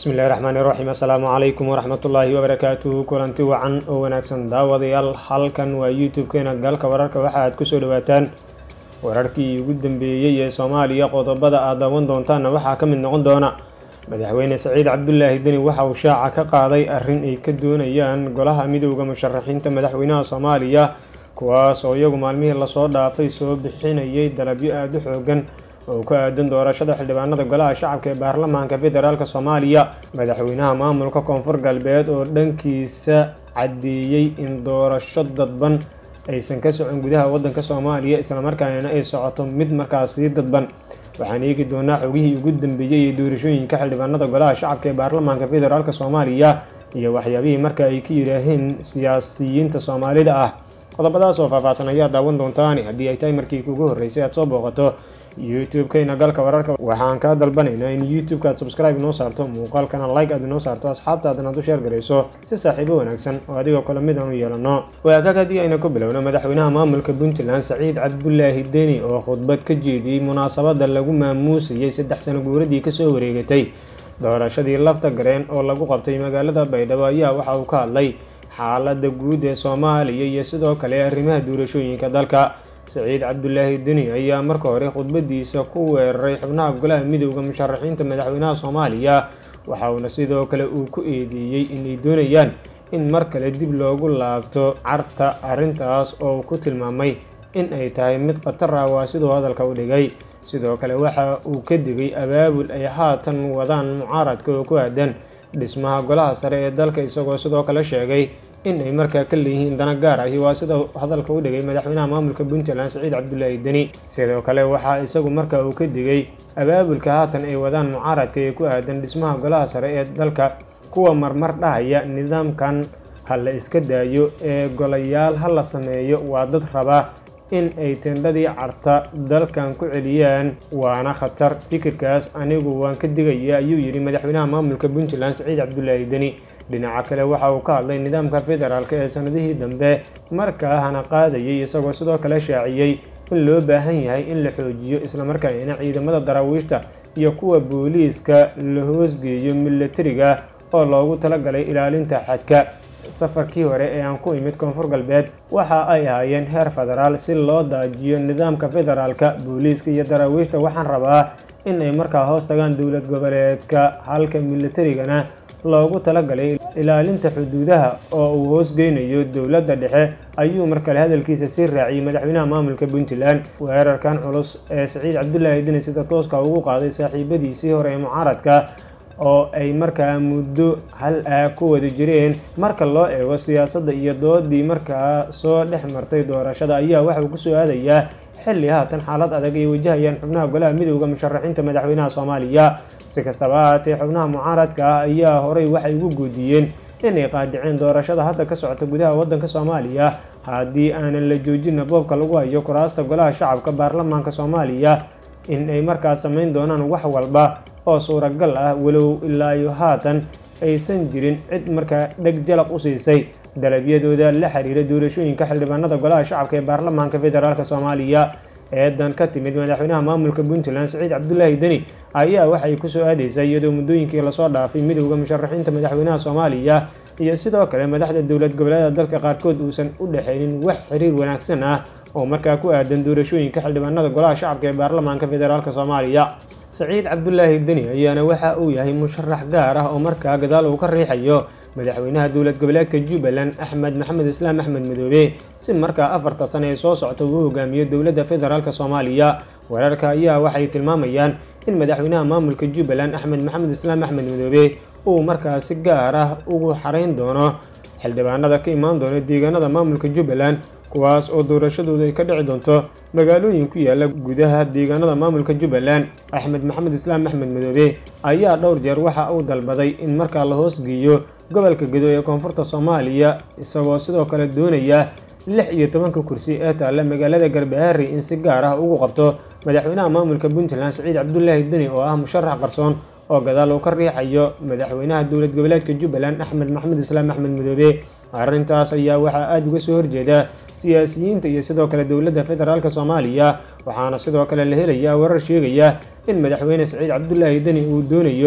bismillahi raxmaani raxiim assalaamu calaykum waraxmatullaahi wabarakaatuhu kulanti wacan oo wanaagsan daawadayaal halkan waa youtube-keena galka wararka waxa aad kusoo dhawaataan wararkii ugu dambeeyey ee soomaaliya qodobada aad daawan doontaanna waxaa ka mid noqon doona madaxweyne saciid cabdulaahi deni waxa uu shaaca ka qaaday arrin ay ka doonayaan golaha midowda musharaxiinta madaxweynaha soomaaliya kuwaas oo iyagu maalmihii lasoo dhaafay soo bixinayay dalabyo aada u xoogan oo ku aadan doorashada xildhibaanada golaha shacabka ee baarlamaanka federaalk soomaaliya madaxweynaha maamulka koonfur galbeed oo dhankiisa caddeeyey in doorasho dadban aysan ka socon gudaha waddanka soomaaliya islamarkaana ay socoto mid markaasi dadban waxaan eegi doonaa xogihii ugu dambeeyey ee doorashooyinka xildhibaanada golaha shacabka ee baarlamaanka federaalk soomaaliya iyo waxyaabihii marka ay ka yidhaaheen siyaasiyiinta soomaalida ah qodobadaas oo faahfaahsan ayaa daawan doontaani haddii ay tahay markii kugu horreysay aad soo booqato youtube-kayna galka wararka waxaan kaa dalbanaynaa in youtube-ka aad subscribe inoo saarto muuqaalkana like aad inoo saarto asxaabtaadana aad u sheer garayso si saaxiibo wanaagsan oo adigoo kale mid aan u yeelano waagaag haddii ayna ku bilowno madaxweynaha maamulka puntland saciid cabdulaahi deni oo khudbad ka jeediyey munaasabada lagu maamuusayay saddex sano guuradii kasoo wareegatay doorashadii lafta gareen oo lagu qabtay magaalada baydhabo ayaa waxa uu ka hadlay xaaladda guud ee soomaaliya iyo sidoo kale arrimaha doorashooyinka dalka saciid cabdulaahi deni ayaa marka hore khudbadiisa ku weeraray xubnaha golaha midowda musharaxiinta madaxweynaha soomaaliya waxa uuna sidoo kale uu ku eedeeyey inay doonayaan in mar kale dib loogu laabto carta arrintaas oo uu ku tilmaamay in ay tahay mid khatar ah waa siduu hadalka u dhigay sidoo kale waxa uu ka digay abaabul ay haatan wadaan mucaaradka oo ku aadan dhismaha golaha sare ee dalka isagoo sidoo kale sheegay in ay markaa ka leeyihiin dana gaar ahi waa sida hadalka u dhigay madaxweynaha maamulka puntland saciid cabdulaahi deni sidoo kale waxaa isagu markaa uu ka digay abaabulka haatan ay wadaan mucaaradka ee ku aadan dhismaha golaha sare ee dalka kuwa marmar dhahaya nidaamkan ha la iska daayo ee golayaal ha la sameeyo waa dad raba in ay tendhadii carta dalkan ku celiyaan waana khatar fikirkaas anigu waan ka digaya ayuu yidhi madaxweynaha maamulka puntland saciid cabdulaahi deni dhinaca kale waxa uu ka hadlay nidaamka federaalk ee sanadihii dambe markaa hana qaadayay isagoo sidoo kale shaaciyey in loo baahan yahay in la xoojiyo islamarkaana ciidamada daraawiishta iyo kuwa booliiska la hoosgeeyo milatariga oo loogu talagalay ilaalinta xadka safarkii hore ee aan ku imid koonfur galbeed waxa ay ahaayeen heer federaal si loo daajiyo nidaamka federaalka booliiska iyo daraawiishta waxaan rabaa in ay markaa hoos tagaan dowlad goboleedka halka milatarigana loogu talagalay ilaalinta xuduudaha oo uu hoosgeynayo dowladda dhexe ayuu markale hadalkiisa sii raaciyey madaxweynaha maamulka puntland weerarkan culus ee saciid cabdulaahi deni sida tooska ugu qaaday saaxiibadiisii hore ee mucaaradka oo ay markaa muddo hal ah ku wada jireen marka loo eego siyaasadda iyo doodii markaa soo dhex martay doorashada ayaa waxauu kusoo aadayaa xilli haatan xaalad adag ay wajahayaan xubnaha golaha midowda musharaxiinta madaxweynaha soomaaliya si kastaba ahaatee xubnaha mucaaradka ah ayaa horey waxay ugu guudiyeen inay qaadiceen doorashada hadda ka socota gudaha waddanka soomaaliya haddii aanan la joojina boobka lagu hayo kuraasta golaha shacabka baarlamaanka soomaaliya in ay markaas samayn doonaan wax walba oo suuragal ah walow ilaa iyo haatan aysan jirin cid markaa dheg jalaq u siisay dalabyadooda la xiriira doorashooyinka xildhibaanada golaha shacabka ee baarlamaanka federaalk soomaaliya eedan ka timid madaxweynaha maamulka puntland saciid cabdulaahi deni ayaa waxay kusoo aadaysaa iyadoo muddooyinkii lasoo dhaafay midowda musharaxiinta madaxweynaha soomaaliya iyo sidoo kale madaxda dowlad goboleeda dalka qaarkood uusan u dhexaynin wax xiriir wanaagsan ah oo markaa ku aadan doorashooyinka xildhibaanada golaha shacabka ee baarlamaanka federaalk soomaaliya saciid cabdulaahi deni ayaana waxa uu yahay musharax gaar ah oo markaa gadaal uu ka riixayo madaxweynaha dowlad goboleedka jubbaland axmed maxamed islaam axmed madoobe si markaa afarta sane ee soo socta uu hogaamiyo dowladda federaalk soomaaliya wararka ayaa waxay tilmaamayaan in madaxweynaha maamulka jubbaland axmed maxamed islaam axmed madoobe uu markaa si gaar ah ugu xarayn doono xildhibaanada ka imaan doona deegaanada maamulka jubbaland kuwaas oo doorashadooda ay ka dhici doonto magaalooyin ku yaala gudaha deegaanada maamulka jubbaland axmed maxamed islaam axmed madoobe ayaa dhowr jeer waxa uu dalbaday in markaa la hoosgeeyo gobolka gedo ee koonfurta soomaaliya isagoo sidoo kale doonaya lix iyo tobanka kursi ee taalla magaalada garbaharey in si gaar ah ugu qabto madaxweynaha maamulka puntland saciid cabdulaahi deni oo ah musharax qarsoon oo gadaal uu ka riixayo madaxweynaha dowlad goboleedka jubbaland axmed maxamed islaam axmed madoobe arrintaas ayaa waxaa aada uga soo horjeeda siyaasiyiinta iyo sidoo kale dowladda federaalk soomaaliya waxaana sidoo kale la helayaa warar sheegaya in madaxweyne saciid cabdulaahi deni uu doonayo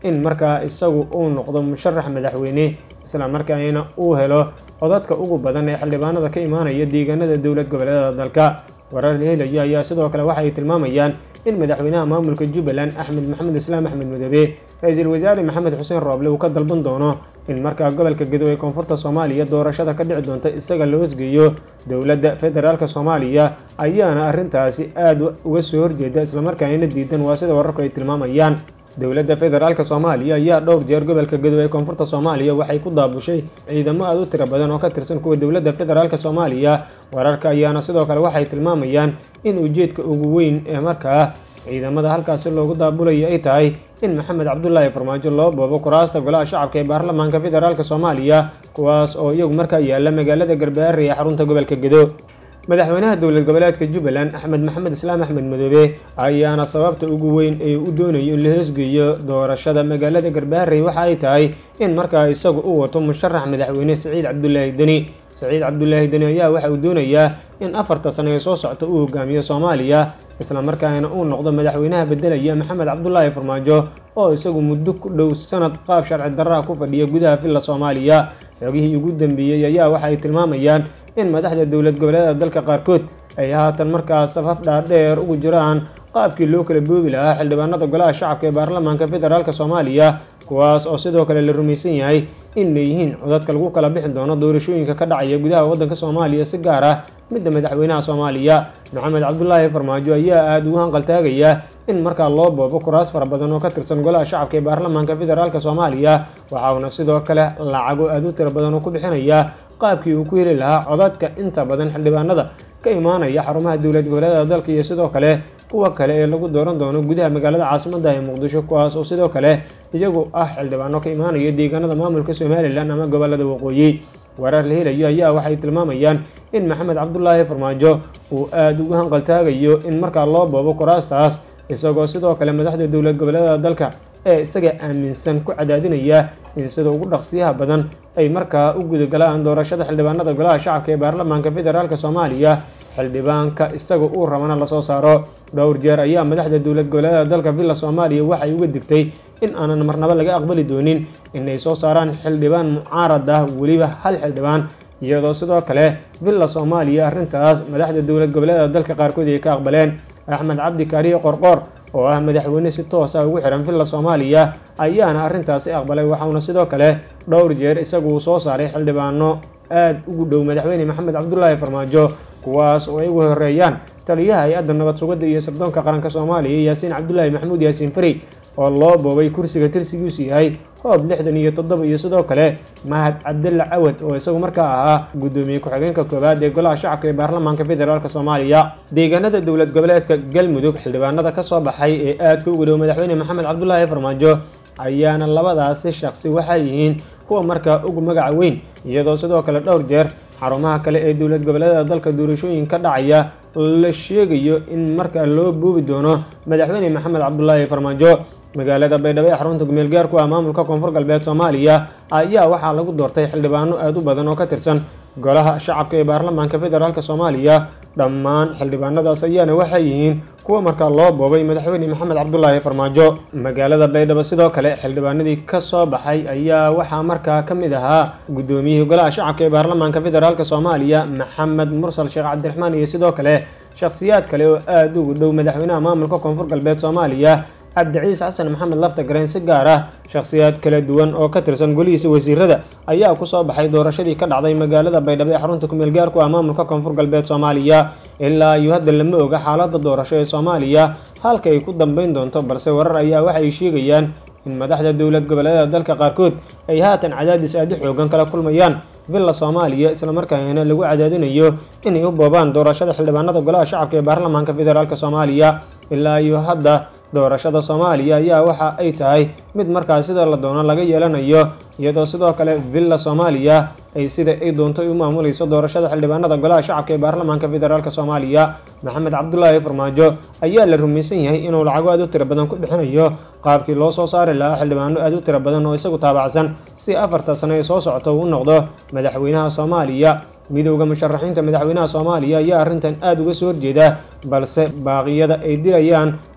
in markaa isagu uu noqdo musharax madaxweyne isla markaana uu helo codadka ugu badan ee xildhibaanada ka imaanaya deegaanada dowlad goboleedada dalka warar la helayo ayaa sidoo kale waxay tilmaamayaan in madaxweynaha maamulka jubbaland axmed maxamed islaam axmed madoobe ra-iisul wasaare maxamed xuseen rooble uu ka dalban doono in markaa gobolka gedo ee koonfurta soomaaliya doorashada ka dhici doonta isaga la hosgeeyo dowladda federaalk soomaaliya ayaana arrintaasi aada uga soo horjeeda islamarkaana diidan waa sida wararku ay tilmaamayaan dowladda federaalk soomaaliya ayaa dhowr jeer gobolka gedo ee koonfurta soomaaliya waxay ku daabushay ciidamo aada u tiro badan oo ka tirsan kuwa dowladda federaalk soomaaliya wararka ayaana sidoo kale waxay tilmaamayaan in ujeedka ugu weyn ee markaa ciidamada halkaasi loogu daabulaya ay tahay in maxamed cabdulaahi farmaajo loo boobo kuraasta golaha shacabka ee baarlamaanka federaalk soomaaliya kuwaas oo iyagu markaa yaala magaalada garbaare ee xarunta gobolka gedo madaxweynaha dowlad goboleedka jubbaland axmed maxamed islaam axmed madoobe ayaana sababta ugu weyn ee u doonayo in la hoosgeeyo doorashada magaalada garbaharey waxa ay tahay in markaa isagu u wato musharax madaxweyne siciid cabdulaahi deni siciid cabdulaahi deni ayaa waxa uu doonayaa in afarta sano ee soo socta uu hogaamiyo soomaaliya islamarkaana uu noqdo madaxweynaha beddelaya maxamed cabdulaahi farmaajo oo isagu muddo ku dhow sanad qaab sharci darraha ku fadhiya gudaha villa soomaaliya xogihii ugu dambeeyey ayaa waxa ay tilmaamayaan in madaxda dowlad goboleeda dalka qaarkood ay haatan markaa safaf dhaadheer ugu jiraan qaabkii loo kala boobi lahaa xildhibaanada golaha shacabka ee baarlamaanka federaalk soomaaliya kuwaas oo sidoo kale la rumaysan yahay in leeyihiin codadka lagu kala bixi doono doorashooyinka ka dhacaya gudaha waddanka soomaaliya si gaar ah midda madaxweynaha soomaaliya maxamed cabdulaahi farmaajo ayaa aada ugu hanqaltaagaya in markaa loo boobo kuraas fara badan oo ka tirsan golaha shacabka ee baarlamaanka federaalk soomaaliya waxauna sidoo kale lacago aada u tiro badan oo ku bixinaya qaabkii uu ku heli lahaa codadka inta badan xildhibaanada ka imaanaya xarumaha dowlad goboleedada dalka iyo sidoo kale kuwa kale ee lagu dooran doono gudaha magaalada caasimadda ee muqdisho kuwaas oo sidoo kale iyagu ah xildhibaano ka imaanaya deegaanada maamulka somalilan ama gobolada waqooyi warar la helayo ayaa waxay tilmaamayaan in maxamed cabdulaahi farmaajo uu aada ugu hanqaltaagayo in markaa loo boobo kuraastaas isagoo sidoo kale madaxda dowlad goboleedada dalka ee isaga aaminsan ku cadaadinaya in sida ugu dhaqsiyaha badan ay markaa u gudagalaan doorashada xildhibaanada golaha shacabka ee baarlamaanka federaalk soomaaliya xildhibaanka isaga uu rabana lasoo saaro dhowr jeer ayaa madaxda dowlad goboleedada dalka villa soomaaliya waxay uga digtay in aanan marnabo laga aqbali doonin inay soo saaraan xildhibaan mucaarad ah weliba hal xildhibaan iyadoo sidoo kale villa soomaaliya arrintaas madaxda dowlad goboleedada dalka qaarkood ay ka aqbaleen axmed cabdi kaariye qorqoor oo ah madaxweyne si toos ah ugu xihan villa soomaaliya ayaana arrintaasi aqbalay waxauna sidoo kale dhowr jeer isagu soo saaray xildhibaano aada ugu dhow madaxweyne maxamed cabdulaahi farmaajo kuwaas oo ay ugu horeeyaan taliyaha hay-adda nabad sugidda iyo sirdoonka qaranka soomaaliya yaasiin cabdulaahi maxamuud yaasiin fari oo loo boobay kursiga tirsigiisu yahay hoob lixdan iyo toddoba iyo sidoo kale mahad cabdalla cawad oo isagu markaa ahaa guddoomiye ku-xigeenka koowaad ee golaha shacabka ee baarlamaanka federaalk soomaaliya deegaanada dowlad goboleedka galmudug xildhibaanada ka soo baxay ee aadka ugu dhow madaxweyne maxamed cabdulaahi farmaajo ayaana labadaasi shaqsi waxay yihiin kuwa markaa ugu magaca weyn iyadoo sidoo kale dhowr jeer xarumaha kale ee dowlad goboleedada dalka doorashooyin ka dhacaya la sheegayo in markaa loo boobi doono madaxweyne maxamed cabdulaahi farmaajo magaalada baydhabo ee xarunta gumeel gaarku ah maamulka koonfur galbeed soomaaliya ayaa waxaa lagu doortay xildhibaano aada u badan oo ka tirsan golaha shacabka ee baarlamaanka federaalk soomaaliya dhammaan xildhibaanadaas ayaana waxay yihiin kuwa markaa loo boobay madaxweyne maxamed cabdulaahi farmaajo magaalada baydhabo sidoo kale xildhibaanadii ka soo baxay ayaa waxaa markaa ka mid ahaa guddoomiyihii golaha shacabka ee baarlamaanka federaalk soomaaliya maxamed mursal sheekh cabdiraxmaan iyo sidoo kale shakhsiyaad kale oo aada ugu dhow madaxweynaha maamulka koonfur galbeed soomaaliya cabdiciis xasan maxamed lafta gareen si gaar ah shakhsiyaad kala duwan oo ka tirsan golihiisa wasiirada ayaa ku soo baxay doorashadii ka dhacday magaalada baydhabo ee xarunta kumeel gaarku ah maamulka koonfur galbeed soomaaliya ilaa iyo hadda lama oga xaaladda doorasho ee soomaaliya halka ay ku dambeyn doonto balse warar ayaa waxay sheegayaan in madaxda dowlad goboleedada dalka qaarkood ay haatan cadaadis aada u xoogan kala kulmayaan villa soomaaliya islamarkaana lagu cadaadinayo inay u boobaan doorashada xildhibaanada golaha shacabka ee baarlamaanka federaalk soomaaliya ilaa iyo hadda doorashada soomaaliya ayaa waxa ay tahay mid markaas sida la doono laga yeelanayo iyadoo sidoo kale villa soomaaliya ay sida ay doonto u maamulayso doorashada xildhibaanada golaha shacabka ee baarlamaanka federaalk soomaaliya maxamed cabdulaahi farmaajo ayaa la rumaysan yahay inuu lacago aada u tiro badan ku bixinayo qaabkii loo soo saari lahaa xildhibaano aada u tiro badan oo isagu taabacsan si afarta sano ee soo socota uu noqdo madaxweynaha soomaaliya midowda musharaxiinta madaxweynaha soomaaliya ayaa arrintan aada uga soo horjeeda balse baaqiyada ay dirayaan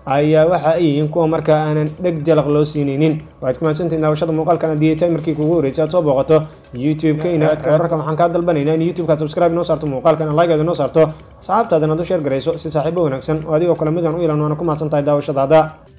ayaa waxa ay yihiin kuwa markaa aanan dheg jalaq loo siinaynin waad ku mahadsantihin daawashada muuqaalkan haddii ay tahay markii kugu horreysay aad soo booqato youtube-kayna wararka waxaan kaa dalbanaynaa in youtube-kaad subscribe inoo saarto muuqaalkan like-aad inoo saarto asxaabtaadana ad u sheer garayso si saaxiibo wanaagsan oo adigoo kale midaan u ilan waana ku mahadsan tahay daawashadaada